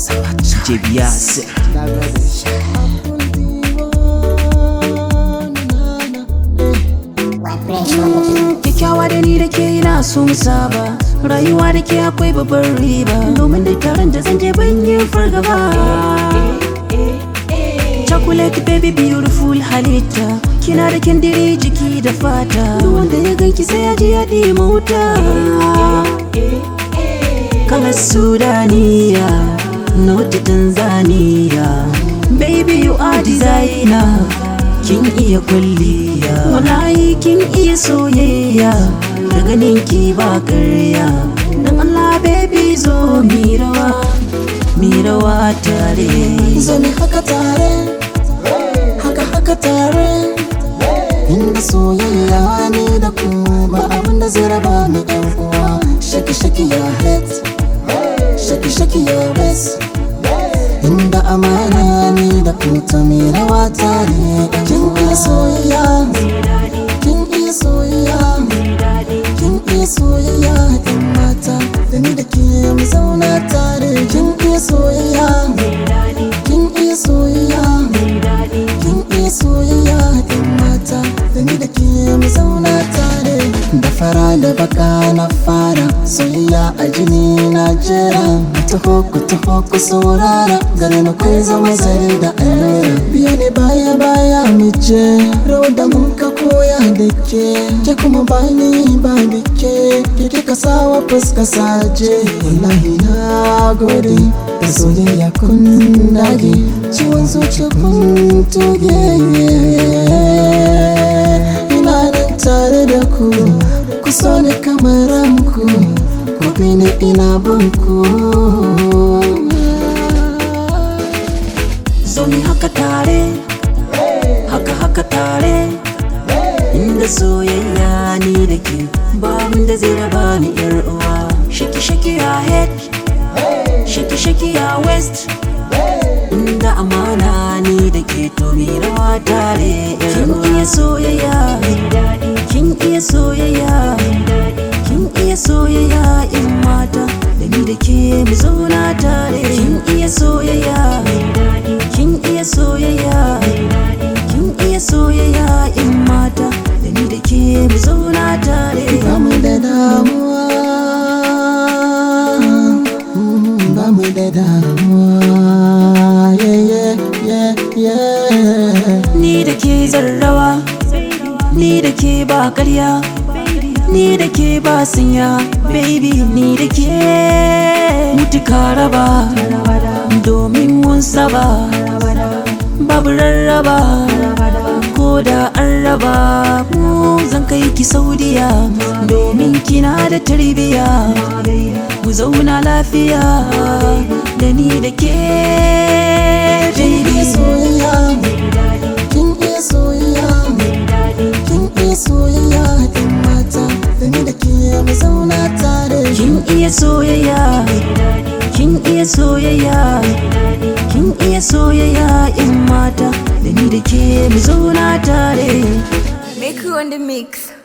JBS Kyakkyawa da ni da ke ina so mu saba Rayuwa da ke akwai babbar riba Domin da taron da zan je ban yi fargaba Chocolate baby beautiful halitta Kina da kindiri jiki da fata Duk wanda ya ganki sai ya ji ya ɗi mauta Kalar Sudaniya Nauti Tanzania Baby you are designer Kin iya kwalliya Wallahi kin iya soyayya Da ganin ki ba karya Dan Allah baby zo mi rawa Mi rawa tare Zami haka tare Haka haka tare Inda soyayya ne da ku Ba abin da zai raba mu yan uwa Shaki shaki ya head Shaki shaki ya waist Inda amana ne da ku ta mai rawa tare Kin iya soyayya Kin iya soyayya Kin iya soyayya ɗan mata Da ni da ke mu zauna tare Kin iya soyayya Kin iya soyayya Kin iya soyayya ɗan mata Da ni da ke mu zauna tare Da fara da baka na fara Soyayya a jini na jira Ku taho ku taho ku saurara Gare mu kai zama zare da allura Biya ne baya baya mu je Rawar da mun ka koya da ke Ke kuma ba ni ba da ke Ke kika sawa fuska saje Wallahi na gode Da soyayya kun dage Ciwon zuci kun tuge Ina nan tare da ku Ku so ni kamar ranku Ku bi ni ina bunku Zo mi haka tare Haka haka tare Inda soyayya ni da ke Babin da zai raba ni yar uwa Shaki shaki ya head Shaki shaki ya west Inda amana ni da ke to mi rawa tare yar uwa Kin iya soyayya Kin iya soyayya Kin iya soyayya in mata Da ni da ke mu zauna tare Kin iya soyayya Kin iya soyayya Kin iya soyayya in mata Da ni da ke mu zauna tare Bamu da damuwa Mm, Bamu da damuwa Yeah, yeah, yeah, yeah Ni da ke zarrawa Ni da ke ba karya Ni da ke ba sinya Baby ni da ke Mutuka raba Domin mun saba Babu rarraba Ko da an raba Mu zan kai ki Saudiya Domin kina da tarbiya Mu zauna lafiya Da ni da ke Kin Baby iya soyayya Kin iya soyayya Kin iya soyayya ɗan mata Da ni da ke mu zauna tare Kin iya soyayya Kin iya soyayya Kin iya soyayya in mata Da ni da ke mu zauna tare Make you on the mix.